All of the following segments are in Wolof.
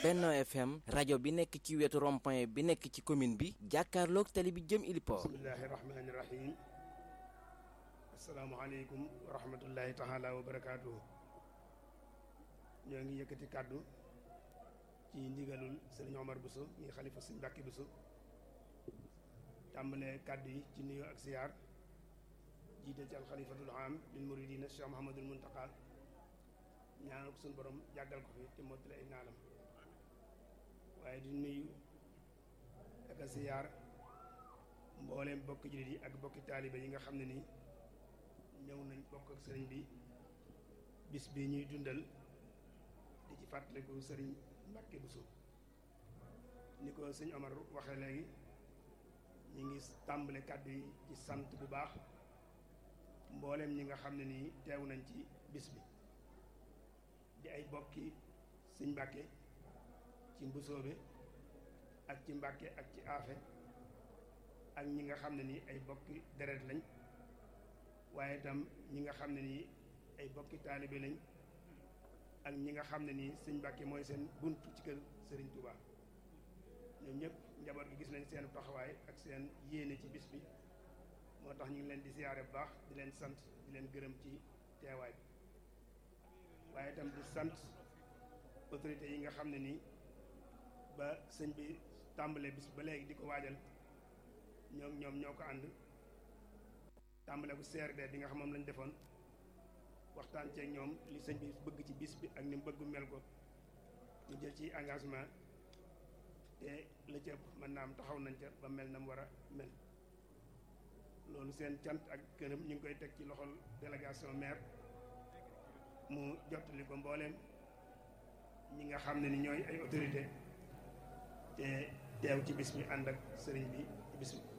Benno FM rajo bi nekk ci wetu rond-point bi nekk ci commune bi jàkkaarloog tali bi jëm Iliport. bismillahi rahmaani rahim asalaamualeykum wa rahmatullahi taala wa barakaatuhu ñoo ngi yëkkati kàddu ci ndigalul sëriñ Omar Bousso ñi xalifa sëñ Mbàkke Bousso tàmbalee kàddu yi ci nuyoo ak siyaar jiite ci alxalifatul am lil muridina Cheikh Mouhamadul Muntaqa ñaanal ko suñu borom jàggal ko fi te mottali ay naalam waaye di nuyu ak a siyaar mbooleem bokki jullit yi ak bokki taaliba yi nga xam ne nii ñëw nañ bokk ak sëriñ bi bis bi ñuy dundal di ci fàttaliku sëriñ Mbàkke Buso ni ko sëñ Omar waxee léegi ñu ngi tàmbale kàddu yi ci sant bu baax mbooleem ñi nga xam ne nii teew nañ ci bis bi di ay bokki sëñ Mbàkke ci mbusoobe ak ci Mbàkke ak ci aafe ak ñi nga xam ne nii ay bokki deret lañ waaye itam ñi nga xam ne nii ay bokki taalibe lañ ak ñi nga xam ne nii sëñ Mbàkke mooy seen buntu ci kër Sëriñ Tuubaa ñoom ñëpp njaboot gi gis nañ seen taxawaay ak seen yéene ci bis bi moo tax ñu ngi leen di siyaare bu baax di leen sant di leen gërëm ci teewaay waaye itam di sant autorité yi nga xam ne nii ba sëñ bi tàmbale bis ba léegi di ko waajal ñoom ñoom ñoo ko ànd tàmbale ko CRD bi nga xam moom lañ defoon waxtaan ceeg ñoom li sëñ bi bëgg ci bis bi ak ni mu bëgg mel ko ñu jël ci engagement te la ci ëpp mën naa am taxaw nañ ca ba mel na mu war a mel loolu seen cant ak këram ñu ngi koy teg ci loxol délégation maire mu jottali ko mbooleem ñi nga xam ne ni ñooy ay autorité te teew ci bis bi ànd ak sëriñ bi ci bis bi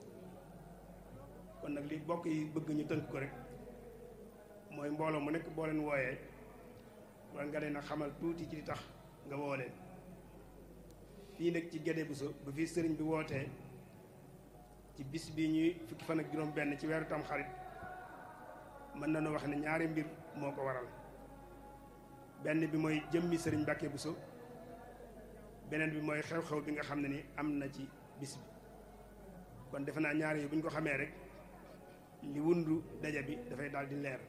kon nag li bokk yi bëgg ñu tënk ko rek mooy mbooloo mu nekk boo leen wooyee war nga leen a xamal tuuti ci li tax nga woo leen fii nag ci Guédé Bousso ba fii sëriñ bi wootee ci bis bi ñuy fukki fan ak juróom benn ci weeru tam xarit mën nañu wax ne ñaari mbir moo ko waral benn bi mooy jëmmi sëriñ Mbàkke Bousso beneen bi mooy xew-xew bi nga xam ne ni am na ci bis bi kon defe naa ñaari yi bu ñu ko xamee rek li wundu daja bi dafay daal di leer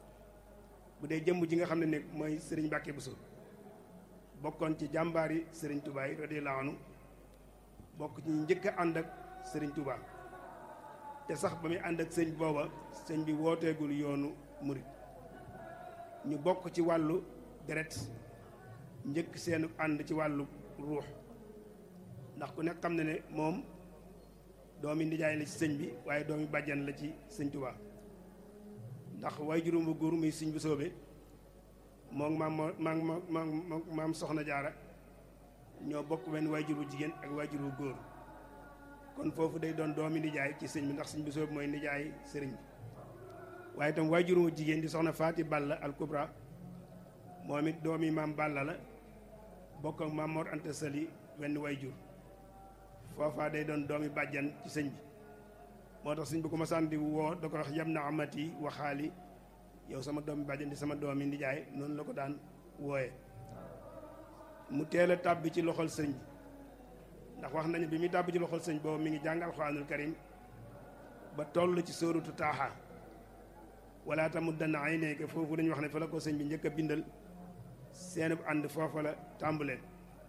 bu dee jëmm ji nga xam ne ne mooy sëriñ Mbàkke Bousso bokkoon ci jàmbaari sëriñ Touba yi radiyallaahu anhu bokk ci njëkk a ànd ak sëriñ Touba te sax ba muy ànd ak sëñ booba sëñ bi wooteegul yoonu murit ñu bokk ci wàllu deret njëkk seenu ànd ci wàllu ruux ndax ku nekk xam ne ne moom doomi nijaay la ci sëñ bi waaye doomi bàjjan la ci sëñ Touba ndax way juróom bu góor muy sëñ bu soobe moom maam maam maam maam soxna jaara ñoo bokk benn waajur bu jigéen ak waajur bu góor kon foofu day doon doomi nijaay ci sëñ bi ndax sëñ bu soobe mooy nijaay sëriñ bi waaye itam waajur bu jigéen di soxna faati balla al kubra moom it doomi maam balla la bokk ak maam mor anta sali wenn waajur foofaa day doon doomi bàjjan ci sëñ bi moo tax sëñ bi ko ma sànni woo da ko wax yam na amati waxaali yow sama doomi bàjjan di sama doomi nijaay noonu la ko daan wooye mu teel a tàbbi ci loxol sëñ bi ndax wax nañu bi muy tàbbi ci loxol sëñ boobu mi ngi jàng alxuraanul karim ba toll ci sóorutu taaxa wala tamu dana ay nekk foofu dañu wax ne fa la ko sëñ bi njëkk a bindal seenub ànd foofa la tàmbalee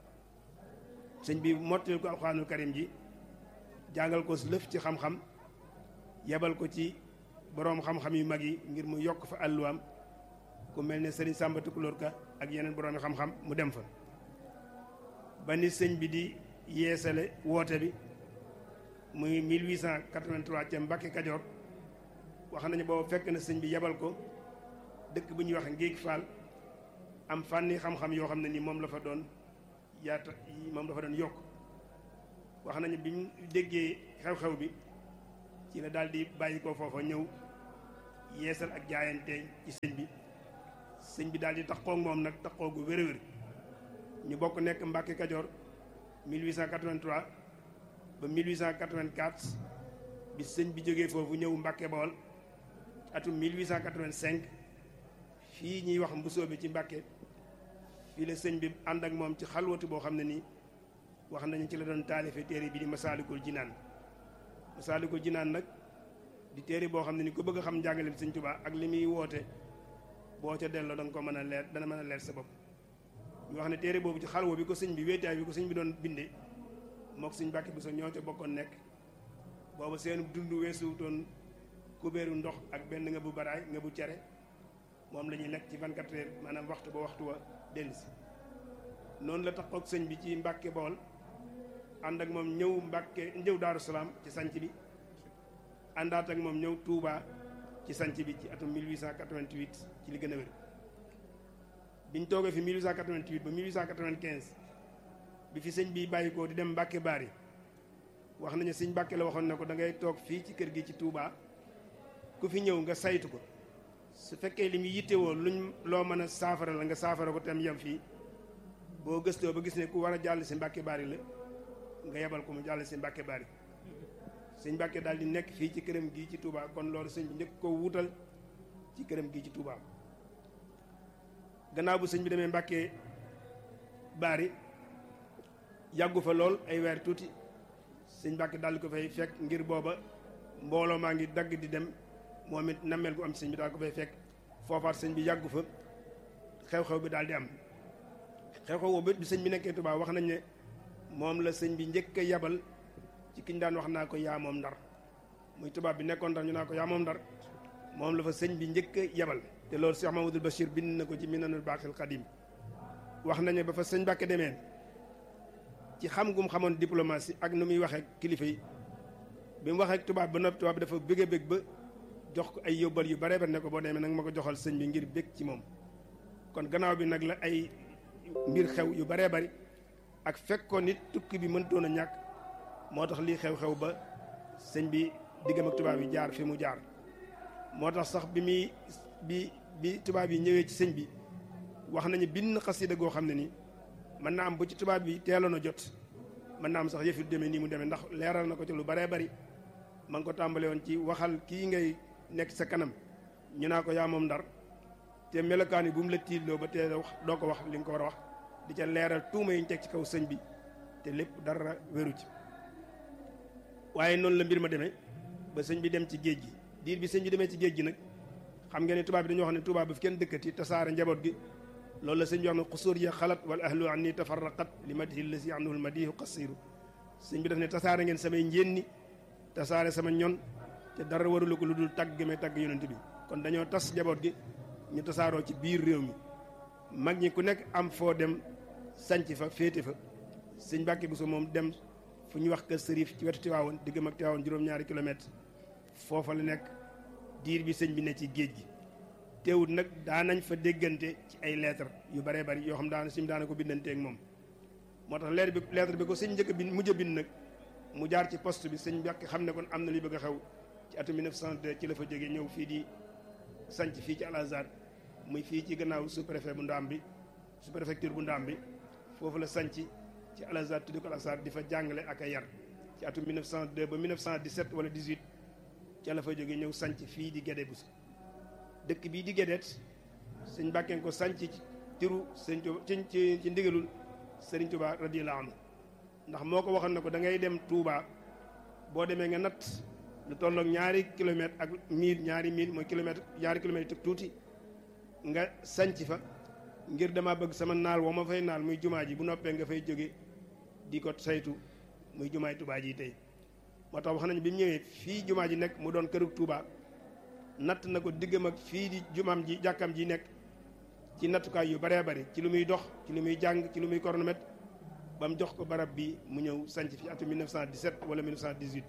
sëñ bi mottali ko alxuraanul karim ji jàngal ko lëf ci xam-xam yebal ko ci boroom xam-xam yu mag yi ngir mu yokk fa àlluwaam ku mel ne sëriñ Sàmba Tukulóor Ka ak yeneen boroomi xam-xam mu dem fa ba ni sëñ bi di yeesale woote bi muy 1883 ca Mbàkke Kajoor wax nañu boobu fekk na sëñ bi yebal ko dëkk bu ñuy wax Ngéeg Faal am fànni xam-xam yoo xam ne ni moom la fa doon yaata moom la fa doon yokk wax nañu bi mu déggee xew-xew bi ci la daal di bàyyi ko foofa ñëw yeesal ak jaayante ci sëñ bi sëñ bi daal di taxoo moom nag taxoo gu wér-wér ñu bokk nekk Mbàkke Kajoor 1883 ba 1884 bi sëñ bi jógee foofu ñëw Mbàkke Bawol atum 1885 fii ñuy wax mbusoo bi ci Mbàkke fii la sëñ bi ànd ak moom ci xalwatu boo xam ne nii wax nañu ci la doon taalife téere bi di masaalikul jinaan masaalikul jinaan nag di téere boo xam ne ni ku bëgg a xam njàngale bi sëñ Tuubaa ak li muy woote boo ca delloo da nga ko mën a leer dana mën a leer sa bopp ñu wax ne téere boobu ci xalwa bi ko sëñ bi wéetaay bi ko sëñ bi doon bindee mook sëñ Mbàkke Buso ñoo ca bokkoon nekk booba seen dund weesuwutoon kubéeru ndox ak benn nga bu baraay nga bu cere moom la ñuy lekk ci 24 heures maanaam waxtu ba waxtu wa dellusi noonu la taxoog sëñ bi ci Mbàkke Bawol ànd ak moom ñëw Mbàkke ñëw Daaru Salaam ci sanc bi àndaat ak moom ñëw Touba ci sanc bi ci atum 1888 ci li gën a wér biñ toogee fi 1888 ba 1895 bi fi sëñ bi bàyyi ko di dem Mbàkke Baari wax nañu sëñ Mbàkke la waxoon ne ko da ngay toog fii ci kër gi ci Touba ku fi ñëw nga saytu ko su fekkee li mu yittewoo luñ loo mën a saafara la nga saafara ko tam yem fii boo gëstoo ba gis ne ku war a jàll si Mbàkke Baari la nga yebal ko mu jàll si Mbàkke Baari sëñ Mbàkke daal di nekk fii ci këram gii ci Touba kon loolu sëñ bi njëkk ko wutal ci këram gii ci Touba gannaaw bu sëñ bi demee Mbàkke Baari yàggu fa lool ay weer tuuti sëñ Mbàkke daal di ko fay fekk ngir booba mbooloo maa ngi dagg di dem moom it nammeel gu am sëñ bi daal ko fay fekk foofaat sëñ bi yàggu fa xew-xew bi daal di am xew-xew boobu bi sëñ bi nekkee Touba wax nañ ne moom la sëñ bi njëkk a yabal ci kiñ daan wax naa ko yaa moom ndar muy tubaab bi nekkoon ndar ñu naa ko yaa moom ndar moom la fa sëñ bi njëkk a yabal te loolu Cheikh Mamadou Bachir bind na ko ci Minanul Baaxil Xadim wax nañu ba fa sëñ Mbàkke demee ci xam gum xamoon diplomatie ak nu muy waxee kilifa yi bi mu waxee tubaab ba noppi tubaab bi dafa bëgg a bëgg ba jox ko ay yóbbal yu bare bare ne ko boo demee nag ma ko joxal sëñ bi ngir bëgg ci moom kon gannaaw bi nag la ay mbir xew yu baree bari ak fekkoon nit tukki bi mëntoon a ñàkk moo tax lii xew-xew ba sëñ bi diggam ak tubaab yi jaar fi mu jaar moo tax sax bi muy bi bi tubaab yi ñëwee ci sëñ bi wax nañu bind xasida goo xam ne ni mën naa am bu ci tubaab bi teeloon a jot mën naa am sax yëf yu demee nii mu demee ndax leeral na ko ci lu baree bari ma ngi ko tàmbale woon ci waxal kii ngay nekk sa kanam ñu naa ko yaa moom ndar te melokaan yi bu mu la tiitloo ba teel a wax doo ko wax li nga ko war a wax di ca leeral tuuma yi ñu teg ci kaw sëñ bi te lépp dara wéru ci waaye noonu la mbir ma demee ba sëñ bi dem ci géej gi diir bi sëñ bi demee ci géej gi nag xam ngeen ne tubaab bi dañoo wax ne tubaab bi fi kenn dëkkati tasaare njaboot gi loolu la sëñ bi wax ne xusuur ya xalat wal ahlu an ni tafarraqat li madihi lasi anhu l madihu qasiru sëñ bi daf ne tasaare ngeen samay njéenni tasaare sama ñon te dara warulu ko lu dul tagg may tagg yonent bi kon dañoo tas njaboot gi ñu tasaaroo ci biir réew mi mag ñi ku nekk am foo dem sanc fa féete fa sëñ Mbàkke Buso moom dem fu ñuy wax kër sërif ci wetu Tiwaawoon diggam ak Tiwaawoon juróom-ñaari kilomètre foofa la nekk diir bi sëñ bi ne ci géej gi teewut nag daanañ fa déggante ci ay lettre yu baree bari yoo xam daana sim daana ko bindante ak moom moo tax lettre bi lettre bi ko sëñ njëkk bi mujj a bind nag mu jaar ci poste bi sëñ Mbàkke xam ne kon am na luy bëgg a xew ci atum 1902 ci la fa jógee ñëw fii di sanc fii ci Al Azhar muy fii ci gannaaw sous préfet bu ndaam bi sous préfecture bu ndaam bi foofu la sanc ci Al Azhar tuddi ko Al Azhar di fa jàngale ak a yar ci atum 1902 ba 1917 wala 18 ca la fa jógee ñëw sanc fii di Gédé Bousso dëkk bii di Gédét sëñ Mbàkke ko sanc ci tiru sëñ Tuba ci ci ci ndigalul Sëriñ Tuba radiyallahu anhu ndax moo ko waxoon ne ko da ngay dem Touba boo demee nga natt lu tolloog ñaari kilomètre ak mille ñaari mille mooy kilomètre ñaari kilomètre teg tuuti nga sanc fa ngir dama bëgg sama naal woo ma fay naal muy jumaa ji bu noppee nga fay jóge di ko saytu muy jumaay Touba ji tey moo tax wax nañu bi mu ñëwee fii jumaa ji nekk mu doon kërug Touba natt na ko diggam ak fii di jumaam ji jàkkam ji nekk ci nattukaay yu baree bari ci lu muy dox ci lu muy jàng ci lu muy cornomètre ba mu jox ko barab bi mu ñëw sanc fi atum 1917 wala 1918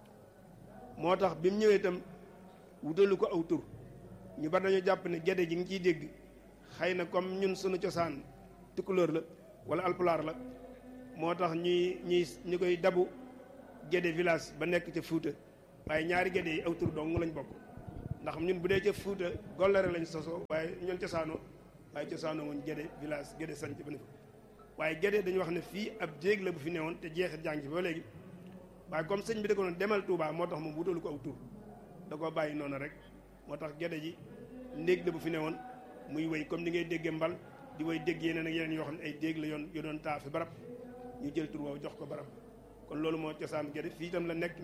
moo tax bi mu ñëwee itam wutalu ko aw tur ñu bari dañoo jàpp ne Gédé ji ngi ciy dégg xëy na comme ñun sunu cosaan tukulóor la wala alpulaar la moo tax ñuy ñuy ñu koy dabu Gédé village ba nekk ca Fuuta waaye ñaari Gédé yi aw tur dong lañ bokk ndax ñun bu dee ca Fuuta Golléré lañ sosoo waaye ñun cosaanoo waaye cosaanoo wuñ Gédé village Gédé sanc ba ne fa waaye Gédé dañu wax ne fii ab jéeg la bu fi newoon te jeexit jàng ci ba léegi waaye comme sëñ bi da ko doon demal Touba moo tax moom wutalu ko aw tur da koo bàyyi noonu rek moo tax Gédé ji ndéeg la bu fi newoon muy wéy comme ni ngay déggee mbal di way dégg yeneen ak yeneen yoo xam ne ay dégg la yoon yu doon taa fi barab ñu jël tur woowu jox ko barab kon loolu moo cosaan gerte fii itam la nekk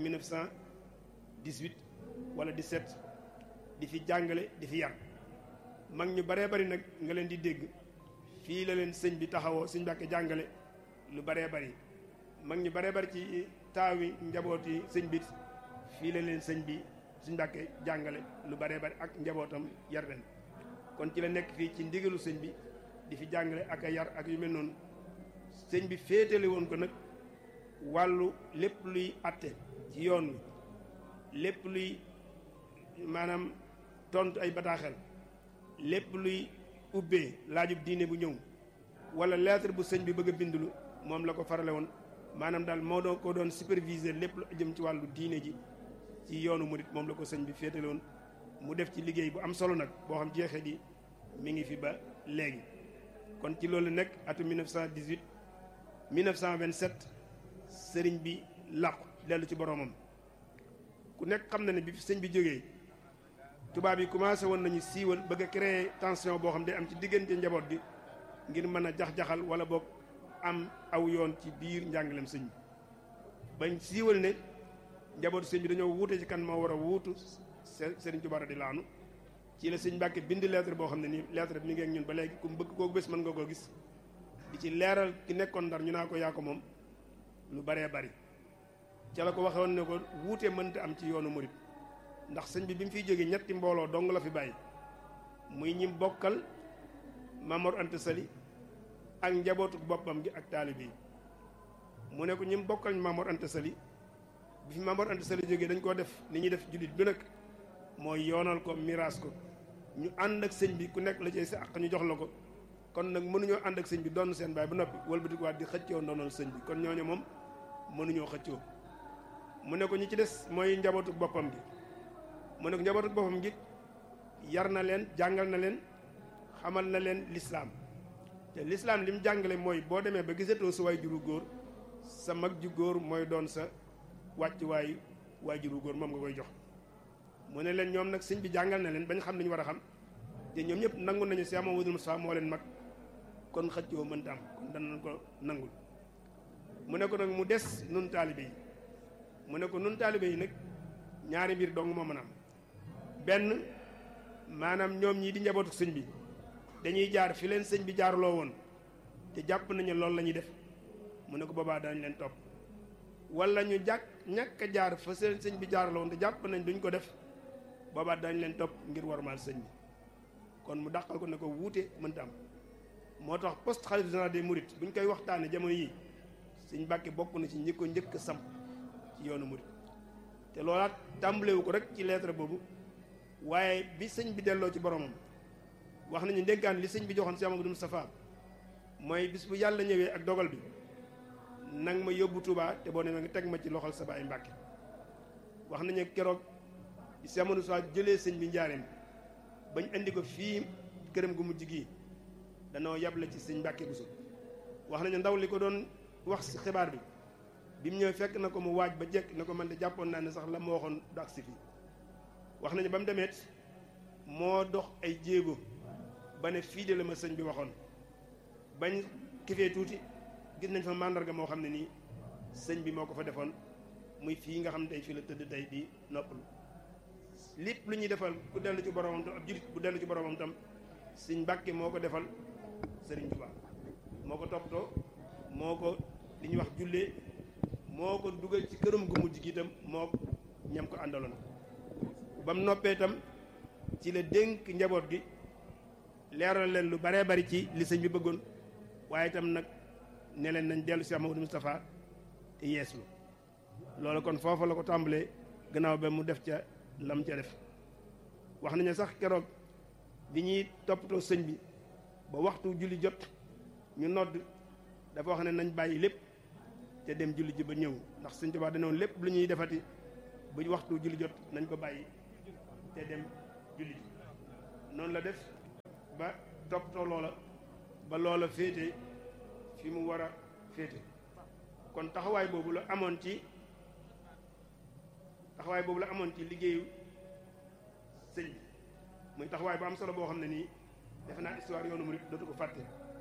1918 wala 17 di fi jàngale di fi yar mag ñu baree bari nag nga leen di dégg fii la leen sëñ bi taxawoo sëñ Mbàkke jàngale lu baree bari mag ñu baree bari ci taawi njaboot yi sëñ bi fii la leen sëñ bi sëñ Mbàkke jàngale lu baree bari ak njabootam yar leen kon ci la nekk fii ci ndigalu sëñ bi di fi jàngale ak a yar ak yu mel noonu sëñ bi féetale woon ko nag wàllu lépp luy atte ci yoon wi lépp luy maanaam tontu ay bataaxel lépp luy ubbee laajub diine bu ñëw wala lettre bu sëñ bi bëgg a bindulu moom la ko farale woon maanaam daal moo doon ko doon superviser lépp lu jëm ci wàllu diine ji ci yoonu murit moom la ko sëñ bi féetale woon mu def ci liggéey bu am solo nag boo xam jeexee di mi ngi fi ba léegi kon ci loolu nekk atu 1918 1927 sëriñ bi làqu dellu ci boromam ku nekk xam na ne bi fi sëñ bi jógee tubaab yi commencé woon nañu siiwal bëgg a créer tension boo xam day am ci diggante njaboot gi ngir mën a jax-jaxal wala boog am aw yoon ci biir njàngaleem sëñ bi bañ siiwal ne njabootu sëñ bi dañoo wuute ci kan moo war a wuutu sëriñ Tuubaa di laanu ci la sëñ Mbàkke bind lettre boo xam ne nii lettre bi mi ngi ak ñun ba léegi ku bëgg kooku bés mën nga koo gis di ci leeral ki nekkoon ndar ñu naa ko yaa ko moom lu baree bari ca la ko waxoon ne ko wuute mënta am ci yoonu murit ndax sëñ bi bi mu fiy jógee ñetti mbooloo dong la fi bàyyi muy ñim bokkal Mamor Anta Sali ak njabootu boppam gi ak taalibe yi mu ne ko ñim bokkal Mamor Anta Sali bi fi Mamor Anta Sali jógee dañ koo def li ñuy def jullit bi nag mooy yoonal ko miraas ko ñu ànd ak sëñ bi ku nekk la ci sa àq ñu jox la ko kon nag mënuñoo ànd ak sëñ bi doon seen baay ba noppi wëlbatiku waat di xëccoo ndoonal sëñ bi kon ñooñu moom mënuñoo xëccoo mu ne ko ñi ci des mooy njabootu boppam gi mu ne ko njabootu boppam gi yar na leen jàngal na leen xamal na leen lislaam te lislaam li mu jàngale mooy boo demee ba gisatoo sa waay juru góor sa mag ju góor mooy doon sa wàcc waay waay juru góor moom nga koy jox mu ne leen ñoom nag sëñ bi jàngal na leen bañ xam li ñu war a xam te ñoom ñëpp nangu nañu si Amadou Moussa moo leen mag kon xëccoo mënta am kon danañ ko nangul mu ne ko nag mu des nun taalibe yi mu ne ko nun taalibe yi nag ñaari mbir dong moo mën a am benn maanaam ñoom ñii di njabootu sëñ bi dañuy jaar fi leen sëñ bi jaarloo woon te jàpp nañu loolu la ñuy def mu ne ko boobaa dañ leen topp wala ñu jàkk ñàkk a jaar fa seen sëñ bi jaarloo woon te jàpp nañ duñ ko def boobaa dañ leen topp ngir warmaal sëñ bi kon mu dàqal ko ne ko wuute mënta am moo tax poste xalifa général des mourides bu ñu koy waxtaane jamono yi sëñ Mbàkke bokk na ci ñi ko njëkk a samp ci yoonu murid te loolaat tàmbalewu ko rek ci lettre boobu waaye bi sëñ bi delloo ci boromam wax nañu ndénkaan li sëñ bi joxoon si Amadou Moustapha mooy bis bu yàlla ñëwee ak dogal bi nang ma yóbbu Touba te boo demee nga teg ma ci loxol sa baay Mbàkke wax nañu keroog si Amadou Moustapha jëlee sëñ bi njaareem bañ indi ko fii këram gu mujj gii danoo yable ci sëñ Mbàkke Buso wax nañu ndaw li ko doon wax si xibaar bi bi mu ñëw fekk na ko mu waaj ba jekk na ko man de jàppoon naa ne sax la ma waxoon du agsi fii wax nañu ba mu demeet moo dox ay jéego ba ne fii de la ma sëñ bi waxoon bañ kifee tuuti gis nañ fa màndarga moo xam ne nii sëñ bi moo ko fa defoon muy fii nga xam ne tey fii la tëdd tey di noppalu lépp lu ñuy defal ku dellu ci boromam tam ab jurit bu dellu ci boromam tam sëñ Mbàkke moo ko defal sëriñ Tuubaa moo ko toppatoo moo ko li ñuy wax jullee moo ko dugal ci këram gu mujj gi itam moo ñam ko àndaloon ba mu noppee itam ci la dénk njaboot gi leeral leen lu baree bari ci li sëñ bi bëggoon waaye itam nag ne leen nañ dellu si Amadou Moustapha te yeeslu loolu kon foofa la ko tàmbalee gannaaw ba mu def ca lam ca def wax nañu sax keroog bi ñuy toppatoo sëñ bi ba waxtu julli jot ñu nodd dafa wax ne nañ bàyyi lépp te dem julli ji ba ñëw ndax sëñ Tuubaa danoon lépp lu ñuy defati bu waxtu julli jot nañ ko bàyyi te dem julli ji noonu la def ba toppatoo loola ba loola féete fi mu war a féete kon taxawaay boobu la amoon ci taxawaay boobu la amoon ci liggéeyu sëñ bi muy taxawaay bu am solo boo xam ne nii defe naa histoire yoonu murid dootu ko fàtte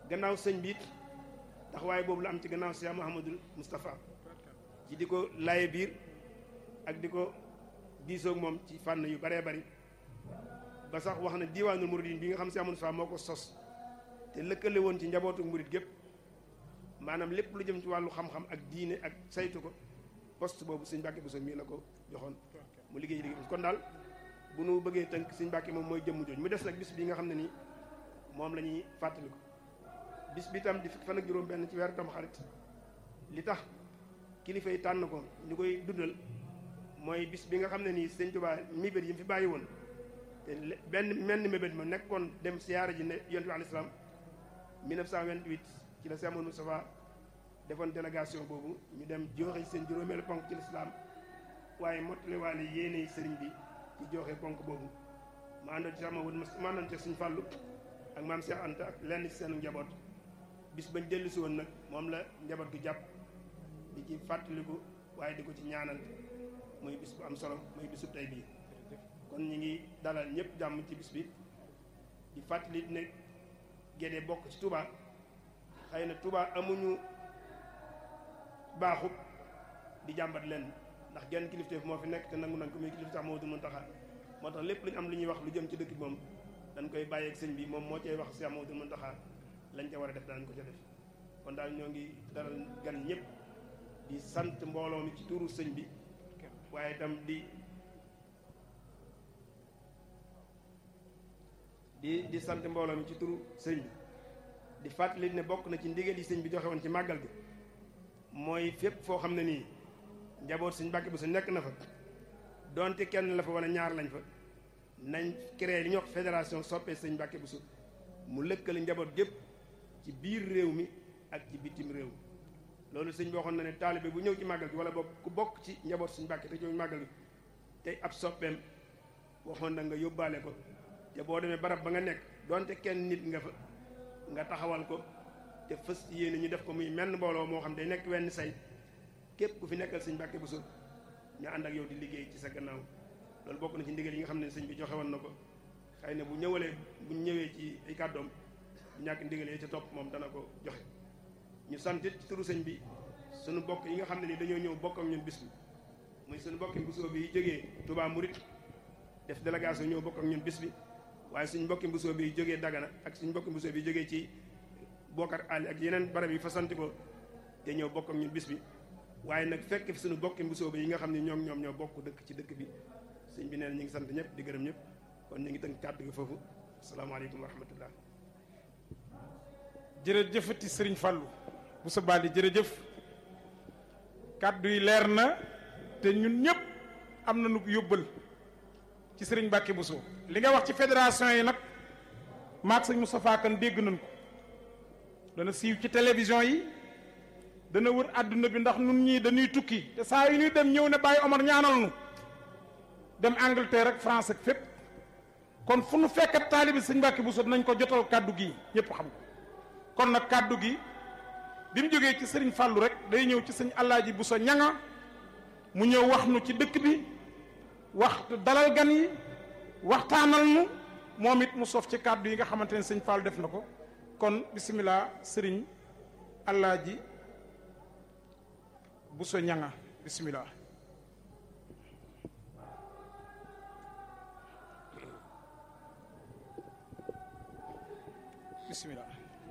gannaaw sëñ bi it taxawaay boobu la am ci gannaaw Cheikh Mouhamadul Moustapha ci di ko laye biir ak di ko diisoog moom ci fànn yu baree bari ba sax wax na diiwaanul muridin bi nga xam Cheikh Moustapha moo ko sos te lëkkale woon ci njabootu murid gépp maanaam lépp lu jëm ci wàllu xam-xam ak diine ak saytu ko poste boobu sëñ Mbàkke Bousso mii la ko joxoon mu liggéey liggéey kon daal bu nu bëggee tënk sëñ Mbàkke moom mooy jëmm jooju mu des nag bis bi nga xam ne nii moom la ñuy fàttali ko bis bi tam di fukki fan ak juróom benn ci weeru tam xarit li tax kilifa yi tànn ko ñu koy dundal mooy bis bi nga xam ne nii sëñ Tuubaa mébét yi mu fi bàyyi woon te benn menn mébét ma nekkoon dem siyaara ji ne yonent bi alayhi salaam 1928 ci la Cheikh Moustapha defoon délégation boobu ñu dem joxe seen juróomeelu ponk ci lislaam waaye mottali waale yéene sëriñ bi ci joxe ponk boobu ma àndoon ci sama ma àndoon ci suñu fàllu ak maam Cheikh Anta ak lenn ci seen njaboot bis bañ dellu si woon nag moom la njaboot gi jàpp di ci fàttaliku waaye di ko ci ñaanal muy bis bu am solo muy bisu tey bii kon ñu ngi dalal ñëpp jàmm ci bis bi di fàttali ne Gédé bokk ci Touba xëy na Touba amuñu baaxub di jàmbat leen ndax genn kilifteef moo fi nekk te nangu nañ ko muy kilifteef moo dul Muntaxa moo tax lépp lu ñu am lu ñuy wax lu jëm ci dëkk bi moom dañ koy bàyyeeg sëñ bi moom moo cay wax si moo dul Muntaxa lañ ca war a def danañ ko ca def kon daal ñoo ngi dalal gan ñëpp di sant mbooloo mi ci tuuru sëñ bi waaye itam di di di sant mbooloo mi ci turu sëñ bi di fàttali ne bokk na ci ndigal yi sëñ bi joxe woon ci màggal bi mooy fépp foo xam ne nii njaboot sëñ Mbàkke Bousso nekk na fa donte kenn la fa wala ñaar lañ fa nañ créé li ñuy wax fédération soppee sëñ Mbàkke Bousso mu lëkkale njaboot gépp ci biir réew mi ak ci bitim réew loolu sëñ bi waxoon na ne taalibe bu ñëw ci màggal gi wala boog ku bokk ci njaboot sëñ Mbàkke te ñëw ci màggal gi tey ab soppeem waxoon na nga yóbbaale ko te boo demee barab ba nga nekk donte kenn nit nga fa nga taxawal ko te fës yéene ñu def ko muy menn mbooloo moo xam day nekk wenn say képp ku fi nekkal sëñ Mbàkke Bousso ñu ànd ak yow di liggéey ci sa gannaaw loolu bokk na ci ndigal yi nga xam ne sëñ bi joxe woon na ko xëy na bu ñëwalee bu ñëwee ci ay kàddoom bu ñàkk ndigal yi ca topp moom dana ko joxe ñu santit ci turu sëñ bi suñu bokk yi nga xam ne ni dañoo ñëw bokk ak ñun bis bi muy suñu bokki Bousso bi jógee Touba Murit def délégation ñëw bokk ak ñun bis bi waaye suñ mbokki Bousso bi jógee Dagana ak suñ mbokki Bousso bi jógee ci Bokar Ali ak yeneen barab yi fa sant ko te ñëw bokk ak ñun bis bi waaye nag fekk fi suñu bokki Bousso bi yi nga xam ne ñoom ñoom ñoo bokk dëkk ci dëkk bi sëñ bi nee na ñu ngi sant ñëpp di gërëm ñëpp kon ñu ngi tënk kàddu gi foofu asalaamaaleykum wa rahmatullah jërëjëfati sëriñ Fallou Bousso Bali jërëjëf kàddu yi leer na te ñun ñëpp am na nu yóbbal ci sëriñ Mbàkke Bousso li nga wax ci fédération yi nag maag sëñ Moustapha Kane dégg nañ ko dana siiw ci télévision yi dana wër àdduna bi ndax nun ñii dañuy tukki te saa yu ñuy dem ñëw ne Baye Omar ñaanal nu dem Angleterre ak France ak fépp kon fu nu fekkat taalibi sëñ Mbàkke Bousso dinañ ko jotal kàddu gi ñëpp xam ko kon nag kàddu gi bi mu jógee ci sëriñ Fallou rek day ñëw ci sëñ Alaaji Bousso ñanga mu ñëw wax nu ci dëkk bi wax dalal gan yi waxtaanal nu moom it mu sof ci kàddu yi nga xamante ne sëñ Fallou def na ko kon bisimilah sëriñ Alaaji Bousso ñanga bisimilah. bisimilah.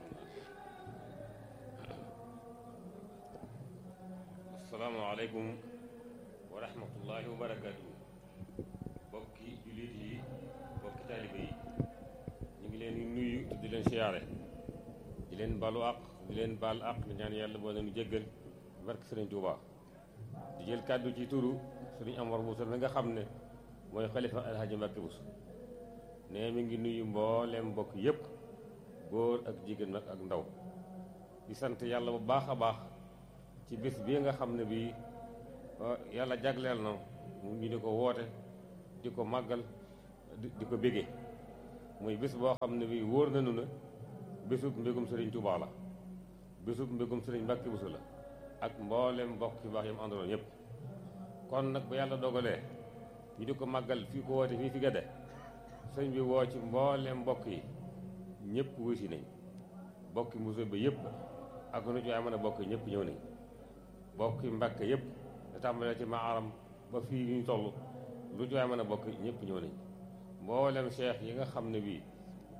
asalaamaaleykum wa rahmatullahi wa barakaatu bokki jullit yi bokki taalibe yi ñu ngi leen di nuyu te di leen siyaare di leen balu àq di leen baal àq di ñaan yàlla boo leen jéggal barke sëriñ Tuuba di jël kàddu ci turu sëriñ Amar Bousso mi nga xam ne mooy xalifa alhaji Mbàkke Bousso ne mi ngi nuyu mbooleem mbokk yépp góor ak jigéen nag ak ndaw di sant yàlla bu baax a baax ci bés bii nga xam ne bii yàlla jagleel na ñu di ko woote di ko màggal di ko bége muy bés boo xam ne bii wóor nañu ne bésub mbégum sëriñ Touba la bésub mbégum sëriñ Mbàkke Bousso la ak mboolem mbokk yu baax yam àndaloon yépp kon nag bu yàlla dogalee ñu di ko màggal fii ko woote fii fi Gédé sëñ bi woo ci mboolem mbokk yi ñëpp wuy si nañ bokki musée ba yëpp ak nu ci waay mën a bokk ñëpp ñëw nañ bokki mbàkke yëpp da tàmbalee ci maaram ba fii ñu toll lu ci waay mën a bokk ñëpp ñëw nañ mboolem cheikh yi nga xam ne bii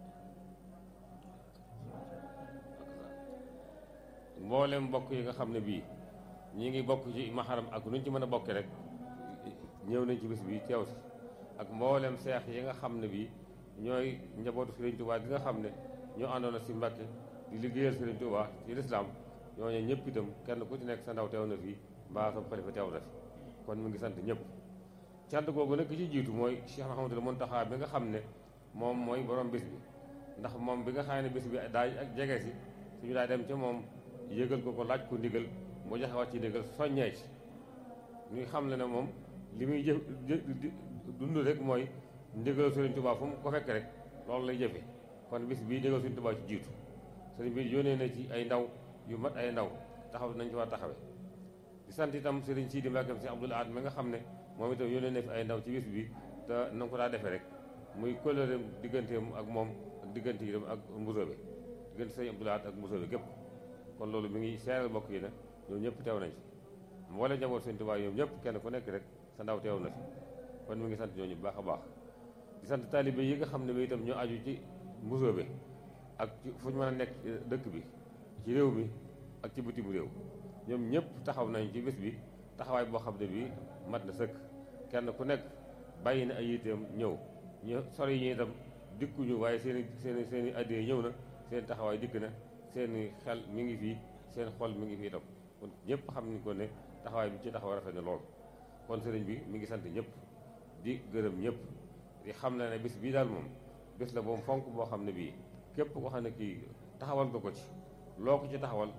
mboolem mbokk yi nga xam ne bii ñi ngi bokk ci maharam ak nuñ ci mën a bokke rek ñëw nañ ci bis bi teew si ak mboolem seex yi nga xam ne bii ñooy njabootu Sëriñ Tuubaa gi nga xam ne ñoo àndoon si Mbàkke di liggéeyal Sëriñ Tuubaa ci lislaam ñooñu ñëpp itam kenn ku ci nekk sa ndaw teew na fii mbaa sa xalifa teew na fi kon mu ngi sant ñëpp cant googu nag ki ci jiitu mooy Cheikh Mahamadul Muntaxa bi nga xam ne moom mooy borom bis bi ndax moom bi nga xam ne bis bi daay ak jege si suñu daay dem ca moom yëgal ko ko laaj ko ndigal mu joxe wax ci ndigal soññee ci ñu xam le ne moom li muy jëf dund rek mooy ndigal Sëriñ Tuubaa fu mu ko fekk rek loolu lay jëfe kon bis bii ndigal Sëriñ Tuubaa ci jiitu sëriñ bi yónnee na ci ay ndaw yu mat ay ndaw taxaw nañ ci war a taxawe di sant itam sëriñ Sidi Mbàkke si Abdul Ahad mi nga xam ne moom itam yónnee na fi ay ndaw ci bis bi te na ko daa defee rek muy kóllëreem digganteem ak moom ak diggante yi ak mbusoobe diggante sëriñ Abdul Ahad ak mbusoobe gépp kon loolu mi ngi seeral bokk yi ne ñoom ñëpp teew nañ ci mboole njaboot Sëriñ Tuubaa ñoom ñëpp kenn ku nekk rek sa ndaw teew na fi kon mi ngi sant ñooñu bu baax a baax di sant taalibe yi nga xam ne bi itam ñoo aju ci mbusoobe ak ci fu ñu mën a nekk dëkk bi ci réew mi ak ci bitim réew ñoom ñëpp taxaw nañ ci bés bi taxawaay boo xam ne bii mat na sëkk kenn ku nekk bàyyi na ay yitteem ñëw ñu sori ñi itam dikkuñu waaye seen i seen i seen i addee ñëw na seen taxawaay dikk na seen i xel mi ngi fii seen xol mi ngi fii itam kon ñëpp xam ni ko ne taxawaay bi ci taxaw rafet na lool kon sëriñ bi mi ngi sant ñëpp di gërëm ñëpp di xam na ne bis bii daal moom bés la boobu fonk boo xam ne bii képp ko xam ne kii taxawal nga ko ci loo ko ci taxawal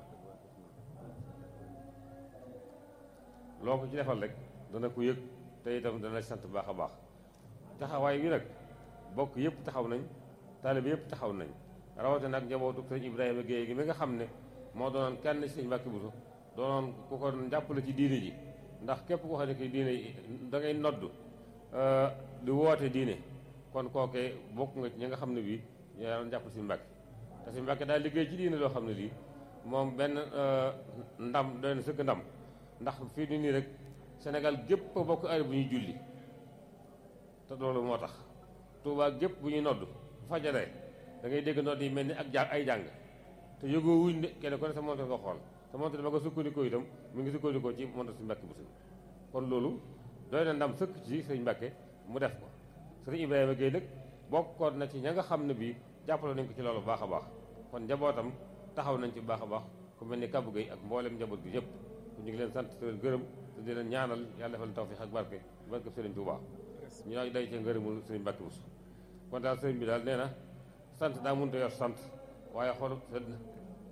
loo ko ci defal rek dana ko yëg te itam dana sant baax a baax taxawaay bi nag bokk yëpp taxaw nañ taalibe yëpp taxaw nañ rawatina ak njabootu sëñ Ibrahima Guèye gi mi nga xam ne moo doonoon kenn ci sëñ Mbàkke Buso doonoon ku ko jàppale ci diine ji ndax képp koo xam ne ki diine da ngay nodd di woote diine kon kookee bokk nga ci ñi nga xam ne bii ñoo doon jàppale sëñ Mbàkke te sëñ Mbàkke daal liggéey ci diine loo xam ne lii moom benn ndam doy na sëkk ndam ndax fii ni nii rek Sénégal gépp a bokk heure bu ñuy julli te loolu moo tax Tuubaa gépp bu ñuy nodd bu fajaree da ngay dégg nodd yi mel ni ak jàng ay jàng te yëgoo wuñ ne kenn ku ne sa montre nga xool sa montre ba nga sukkandikoo itam mu ngi sukkandikoo ci montre si Mbàkke bu sëñ kon loolu doy na ndam sëkk ci sëñ Mbàkke mu def ko sëriñ Ibrahima Gueye nag bokkoon na ci ña nga xam ne bii jàppale nañ ko ci loolu baax a baax kon njabootam taxaw nañ ci baax a baax ku mel ni Kabou Gueye ak mboolem njaboot gi yëpp ñu ngi leen sant te leen gërëm te di leen ñaanal yàlla defal tawfiix ak barke barke Sëriñ Tuubaa ñu nag day cee ngërëmul Sëriñ Mbàkke Buso kon daal sëriñ bi daal nee na sant daa mënut a yor sant waaye xol sedd na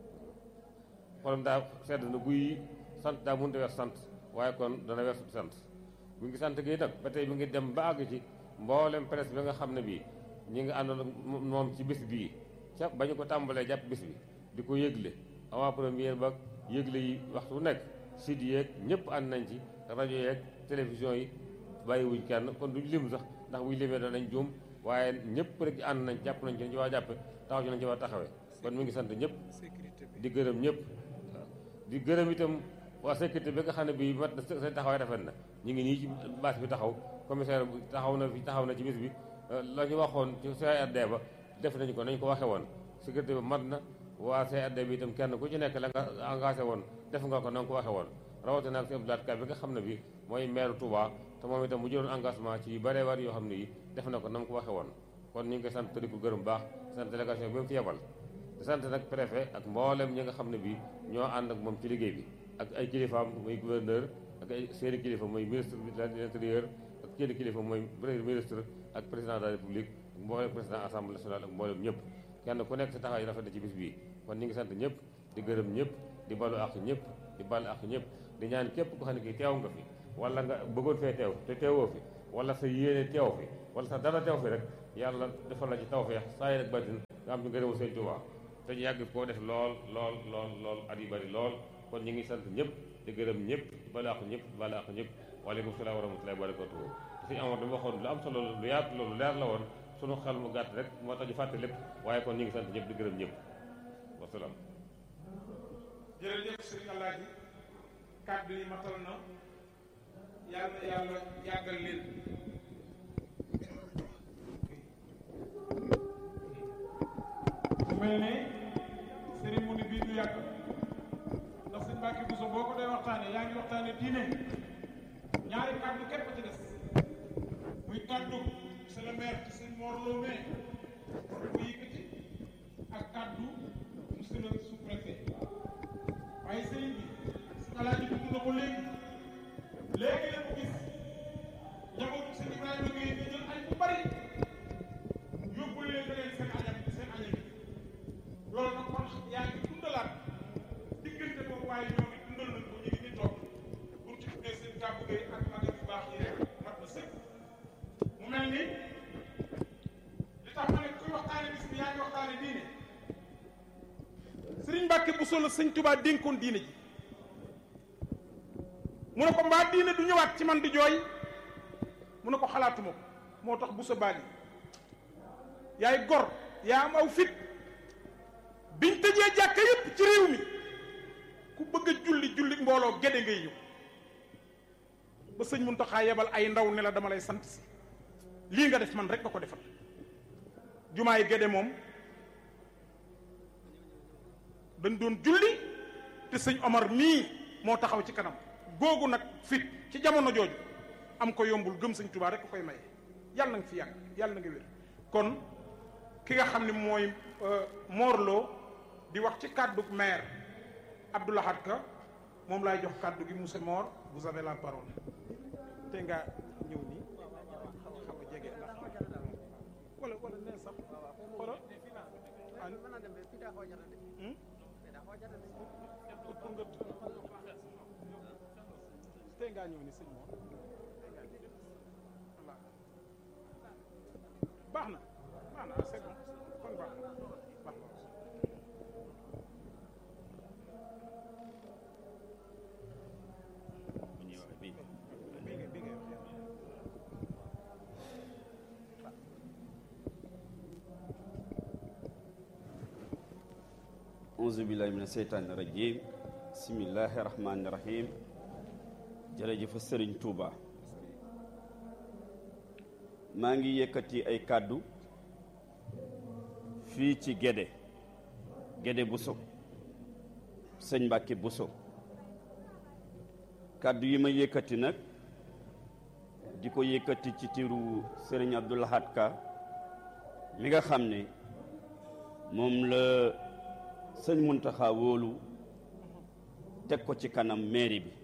xolam daa sedd na guy sant daa mënut a yor sant waaye kon dana wer sant bu ngi sant gi nag ba tey bi ngi dem ba àgg ci mboolem presse bi nga xam ne bii ñi nga àndoon ak moom ci bis bii ca ba ñu ko tàmbalee jàpp bis bi di ko yëgle avant première ba yëgle yi waxtu bu nekk site yeeg ñëpp ànd nañ ci rajo yeeg télévision yi bàyyiwuñ kenn kon duñ lim sax ndax buñ limee danañ juum waaye ñëpp rek ànd nañ jàpp nañ ci nañ ci waa jàppe taxaw ci nañ ci waa taxawee kon mi ngi sant ñëpp di gërëm ñëpp di gërëm itam waa sécurité bi nga xam ne bii mat na seen taxawaay rafet na ñu ngi nii ci bâche bi taxaw commissaire bi taxaw na fi taxaw na ci bis bi la ñu waxoon ci CRD ba def nañu ko nañ ko waxe woon sécurité bi mat na waa CRD bi itam kenn ku ci nekk la nga engagé woon def nga ko na nga ko waxe woon rawatina ak seen blaat bi nga xam ne bi mooy maire Touba te moom itam mu jëloon engagement ci yu bëree war yoo xam ne yi def na ko na nga ko waxe woon kon ñu ngi koy sant di ko gërëm baax sant délégation bi mu fi yebal di sant nag préfet ak mboolem ñi nga xam ne bi ñoo ànd ak moom ci liggéey bi ak ay kilifaam muy gouverneur ak ay seeni kilifa mooy ministre de l'intérieur ak seeni kilifa mooy premier ministre ak président de la république ak mboolem président assemblée nationale ak mboolem ñëpp kenn ku nekk sa taxawaay rafet na ci bis bii kon ñu ngi sant ñëpp di gërëm ñëpp di balu ak ñëpp di balu ak ñëpp di ñaan képp ko xam ne kii teew nga fi wala nga bëggoon fee teew te teewoo fi wala sa yéene teew fi wala sa dara teew fi rek yàlla defal la ci tawfeex saa yi rek batin nga am ñu ngërëmu sëñ Tuubaa te ñu yàgg koo def lool lool lool lool at yu bari lool kon ñu ngi sant ñëpp di gërëm ñëpp di balu ak ñëpp balu ak ñëpp waaleykum salaam wa rahmatullahi wa barakatuhu suñu amoon dama waxoon lu am solo lu yaatu loolu leer la woon sunu xel mu gàtt rek moo tax ñu fàtte lépp waaye kon ñu ngi sant ñëpp di gërëm ñëpp wasalaam jërëjëf sëriñ Alaaji kàddu yi matal na yàlla yàlla yàggal leen mu mel ne cérémonie bii du yàgg ndax sëñ Mbàkke Buso boo ko dee waxtaane yaa ngi waxtaane diine ñaari kàddu képp ci des muy kàddu monsieur le maire ci sëñ Mor Lo mais bu yëkkati ak kàddu monsieur le sous-préfet waaye sëriñ bi sëñ Alaaji dugg na ko léegi léegi la ko gis njabootu sëñ Ibrahima Gueye di jël añ bu bari yóbbu leen leen seen añam seen añam yi loolu nag kon yaa ngi dundalaat diggante boobu waaye ñoom it dundal nañ ko ñu ngi ni toog pour ci tuddee seen kàbbu Gueye ak magam yu baax yi rek mat na sëkk mu mel ni li tax ma ne kuy waxtaane bis bi yaa ngi waxtaane diine sëriñ Mbàkke bu solo sëñ Tubaa dénkoon diine ji mu ne ko mbaa diine du ñëwaat ci man di jooy mu ne ko xalaatuma ko moo tax bu sa baali yaay gor yaa am aw fit biñ tëjee jàkka yépp ci réew mi ku bëgg a julli julli mbooloo géde ngay ñëw ba sëñ Muntaxa yebal ay ndaw ne la dama lay sant si lii nga def man rek nga ko defal jumaa yi géde moom dañ doon julli te sëñ Omar mii moo taxaw ci kanam googu nag fit ci jamono jooju am ko yombul gëm sëñ Tuubaa rek ko koy maye yàlla na nga fi yàgg yàlla na nga wér kon ki nga xam ne mooy Morlo di wax ci kàddu maire Abdou Lahad Ka moom laay jox kàddu gi monsieur Mor vous avez la parole te nga ñëw nii xaw a jege ndax wala wala nee sax wala pour nga tey ngaa ñëw ni sëñ Mor voilà baax na baax na c'est bon kon baax na baax na bi nga bi nga wax auzu billahi mina seytaani rajim bismillahi rahmaani rahim jërëjëf sëriñ Touba maa ngi yëkkati ay kàddu fii ci Gédé Gédé Bousso sëñ Mbàkke Bousso kàddu yi ma yëkkati nag di ko yëkkati ci tiru sëriñ Abdou Lahad Ka mi nga xam ne moom la sëñ Muntaxa wóolu teg ko ci kanam mairie bi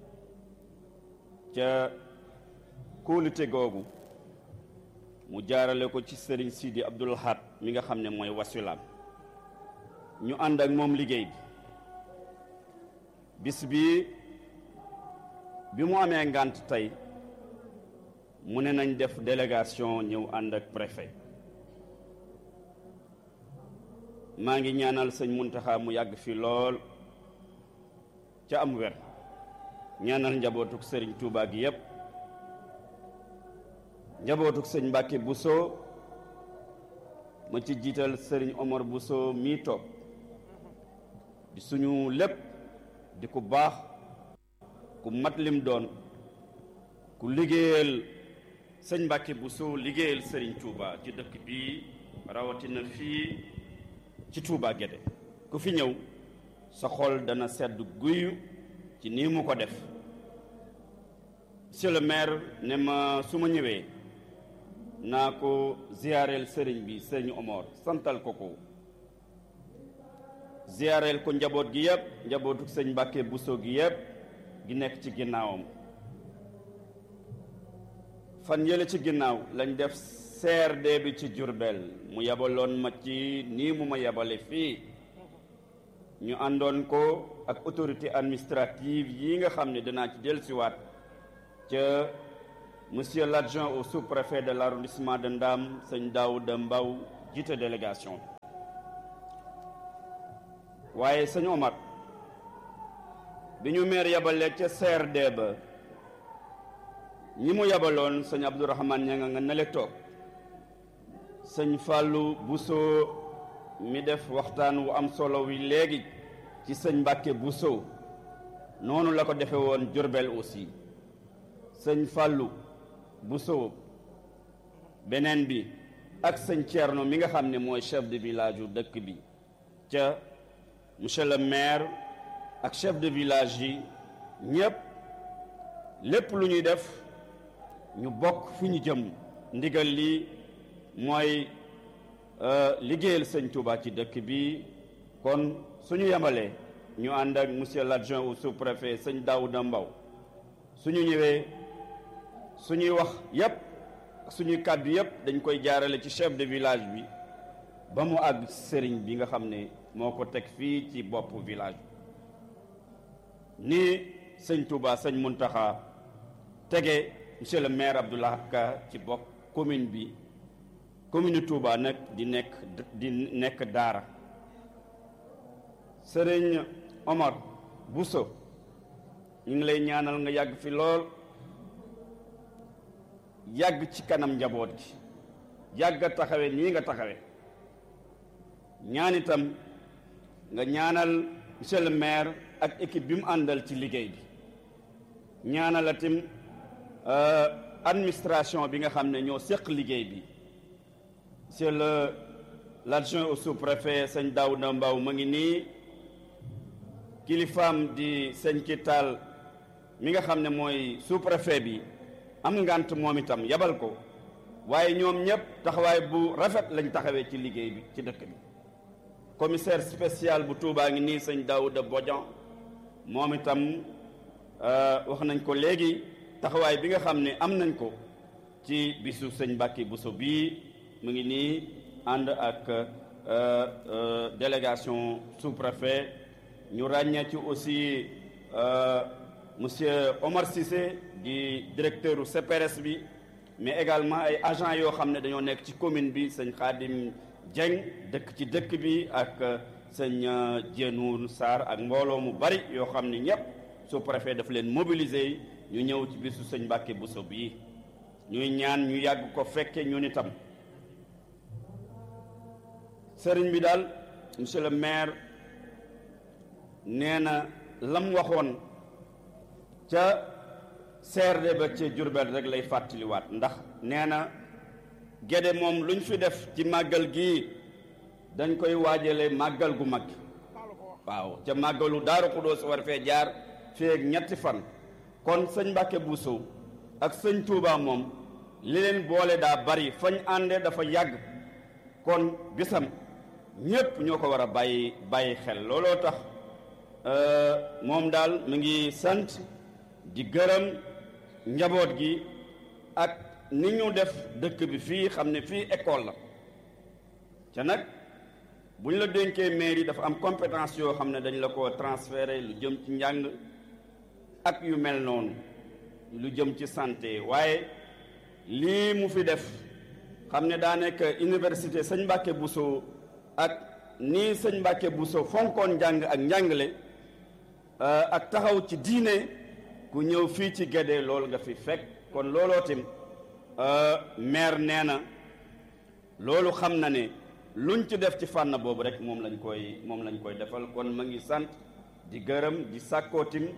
ca kóolute googu mu jaarale ko ci sëriñ Sidi Abdul Ahad mi nga xam ne mooy wasilaam ñu ànd ak moom liggéey bi bis bi bi mu amee ngànt tey mu ne nañ def délégation ñëw ànd ak préfet maa ngi ñaanal sëñ Muntaxa mu yàgg fi lool ca am wer ñaanal njabootuk sëriñ Touba gi yépp njabootuk sëñ Mbàkke Bousso ma ci jiital sëriñ Omar Bousso mii toog di suñu lépp di ku baax ku mat lim doon ku liggéeyal sëñ Mbàkke Bousso liggéeyal sëriñ Touba ci dëkk bii rawatina fii ci Touba Guédé ku fi ñëw sa xol dana sedd guyu ci nii mu ko def monsieur le maire ne ma su ma ñëwee naa ko ziyaareel sëriñ bi sëriñ Omar santal ko ko ziyaareel ko njaboot gi yëpp njabootu sëñ Mbàkke Bousso gi yëpp gi nekk ci ginnaawam fan yële ci ginnaaw lañ def CRD bi ci Jurbel mu yabaloon ma ci nii mu ma yabale fii ñu àndoon ko ak autorité administrative yi nga xam ne danaa ci dellusiwaat ca monsieur l'adjoint au sous-préfet de l'arrondissement de Ndam sëñ Daouda Mbaw jiite délégation waaye sëñ Omar bi ñu meer yabalee ca CRD ba ñi mu yabaloon sëñ Abdourahmane ña nga nga nele toog sëñ Fallou Bousso mi def waxtaan wu am solo wi léegi ci sëñ Mbàkke Bousso noonu la ko defe woon Jurbel aussi sëñ Fàllu Bousso beneen bi ak sëñ Thierno mi nga xam ne mooy chef de village yu dëkk bi ca monsieur le maire ak chef de village yi ñépp lépp lu ñuy def ñu bokk fu ñu jëm ndigal li mooy liggéeyal sëñ Touba ci dëkk bi kon suñu yemalee ñu ànd ak monsieur l'adjoint au sous-préfet sëñ Daouda Mbaw suñu ñëwee suñuy wax yépp suñuy kàddu yépp dañ koy jaarale ci chef de village bi ba mu àgg sëriñ bi nga xam ne moo ko teg fii ci bopp village bi ni sëñ Touba sëñ Muntaxa tege monsieur le maire Abdoulaye Ka ci bopp commune bi commune Touba nag di nekk di nekk daara sëriñ Omar Bousso ñu ngi lay ñaanal nga yàgg fi lool yàgg ci kanam njaboot gi yàgg a taxawe nii nga taxawe ñaan itam nga ñaanal monsieur le maire ak équipe bi mu àndal ci liggéey bi ñaanal itam administration bi nga xam ne ñoo séq liggéey bi monsieur le l'adjoint au sous-préfet sëñ Daouda Mbaw ma ngi nii kilifaam di sëñ Kital mi nga xam ne mooy sous-préfet bi am ngant moom itam yabal ko waaye ñoom ñëpp taxawaay bu rafet lañ taxawee ci liggéey bi ci dëkk bi commissaire spécial bu Touba ngi nii sëñ Daouda Bodian moom itam wax nañ ko léegi taxawaay bi nga xam ne am nañ ko ci bisu sëñ Mbàkke Bousso bii mu ngi nii ànd ak délégation sous-préfet ñu ràññee ci aussi monsieur Omar Cissé di directeur u CPRS bi mais également ay agents yoo xam ne dañoo nekk ci commune bi sëñ Khadim Dieng dëkk ci dëkk bi ak sëñ Dienour Sarr ak mbooloo mu bari yoo xam ne ñëpp sous-préfet daf leen mobiliser ñu ñëw ci bisu sëñ Mbàkke Bousso bii ñuy ñaan ñu yàgg ko fekke ñun itam sëriñ bi daal monsieur le maire nee na lam waxoon ca CRD ba ca Jurbel rek lay fàttaliwaat ndax nee na Gédé moom luñ fi def ci màggal gii dañ koy waajale màggal gu mag waaw ca màggalu Daaru Xudoos war fee jaar fii ak ñetti fan kon sëñ Mbàkke Bousso ak sëñ Touba moom li leen boole daa bari fañ ànde dafa yàgg kon bisam ñépp ñoo ko war a bàyyi bàyyi xel looloo tax moom daal mu ngi sant di gërëm njaboot gi ak ni ñu def dëkk bi fii xam ne fii école la ca nag bu ñu la dénkee mairie dafa am compétence yoo xam ne dañ la ko transféré lu jëm ci njàng ak yu mel noonu lu jëm ci santé waaye lii mu fi def xam ne daa nekk université sëñ Mbàkke Bousso ak nii sëñ Mbàkke Bousso fonkoon njàng ak njàngale ak taxaw ci diine ku ñëw fii ci Gédé loolu nga fi fekk kon looloo tim maire nee na loolu xam na ne luñ ci def ci fànn boobu rek moom lañ koy moom lañ koy defal kon ma ngi sant di gërëm di sàkkoo tim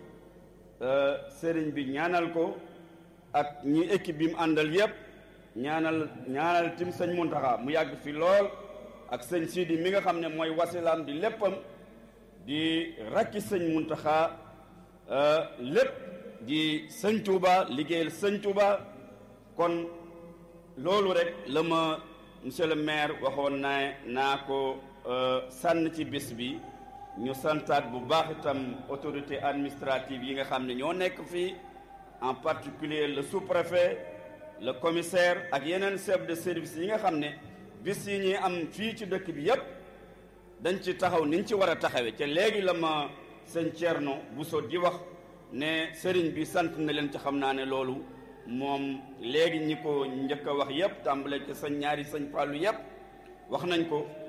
sëriñ bi ñaanal ko ak ñi équipe bi mu àndal yépp ñaanal ñaanal tim sëñ Muntaxa mu yàgg fi lool ak sëñ Sidi mi nga xam ne mooy wasilaam di léppam di rakki sëñ Muntaxa lépp di sëñ Touba liggéeyal sëñ Touba kon loolu rek la ma monsieur le maire waxoon naa naa ko sànn ci bis bi ñu santaat bu baax itam autorité administrative yi nga xam ne ñoo nekk fii en particulier le sous-préfet le commissaire ak yeneen chef de service yi nga xam ne bis yi ñuy am fii ci dëkk bi yépp dañ ci taxaw niñ ci war a taxawee te léegi la ma sëñ Thierno Bousso di wax ne sëriñ bi sant na leen ci xam naa ne loolu moom léegi ñi ko njëkk a wax yépp tàmbale ci sëñ ñaari sëñ Fallou yépp wax nañ ko